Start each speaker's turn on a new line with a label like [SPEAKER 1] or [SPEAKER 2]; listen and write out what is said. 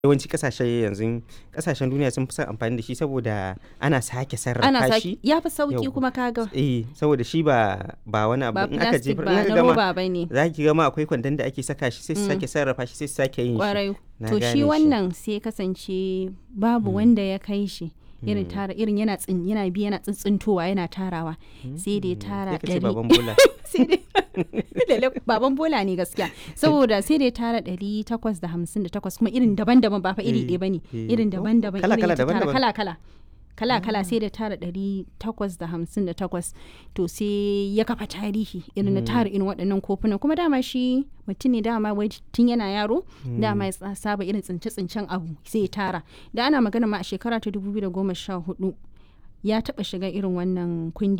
[SPEAKER 1] yawanci kasashe yanzu kasashen duniya sun fi son amfani da shi saboda ana sake sarrafa
[SPEAKER 2] ana
[SPEAKER 1] shi
[SPEAKER 2] saki ya fi sauki
[SPEAKER 1] Yau.
[SPEAKER 2] kuma kaga
[SPEAKER 1] eh saboda shi ba ba wani abu
[SPEAKER 2] ba
[SPEAKER 1] in aka
[SPEAKER 2] plastic
[SPEAKER 1] jefar
[SPEAKER 2] ba
[SPEAKER 1] in
[SPEAKER 2] na
[SPEAKER 1] aka gama
[SPEAKER 2] roba ba ne
[SPEAKER 1] za ki gama akwai kwandon da ake saka shi sai su
[SPEAKER 2] Mm.
[SPEAKER 1] sake sarrafa shi sai su sake yin shi
[SPEAKER 2] kwarai
[SPEAKER 1] Na
[SPEAKER 2] to
[SPEAKER 1] gane
[SPEAKER 2] shi wannan sai kasance babu wanda ya kai shi irin
[SPEAKER 1] Mm.
[SPEAKER 2] tara irin yana tsin yana bi yana tsintsintowa yana tarawa sai dai tara
[SPEAKER 1] sai ka ce
[SPEAKER 2] ɗari
[SPEAKER 1] baban bola
[SPEAKER 2] sai dai Lalle baban bola ne gaskiya saboda sai dai tara ɗari takwas da hamsin da takwas kuma irin daban-daban ba fa iri
[SPEAKER 1] Eh,
[SPEAKER 2] ɗaya bane
[SPEAKER 1] eh.
[SPEAKER 2] irin
[SPEAKER 1] Oh,
[SPEAKER 2] daban-daban
[SPEAKER 1] kala-
[SPEAKER 2] irin
[SPEAKER 1] kala,
[SPEAKER 2] ya ta tara
[SPEAKER 1] daban-daban.
[SPEAKER 2] kala-kala kala-kala sai da tara ɗari takwas da hamsin da takwas to sai ya kafa tarihi irin na tara irin waɗannan kofunan kuma dama shi mutum ne dama wai tun yana yaro dama ya tsa- saba irin tsince-tsincen abu sai ya tara da ana magana ma a shekara ta 2014 ya taɓa shiga irin wannan kundi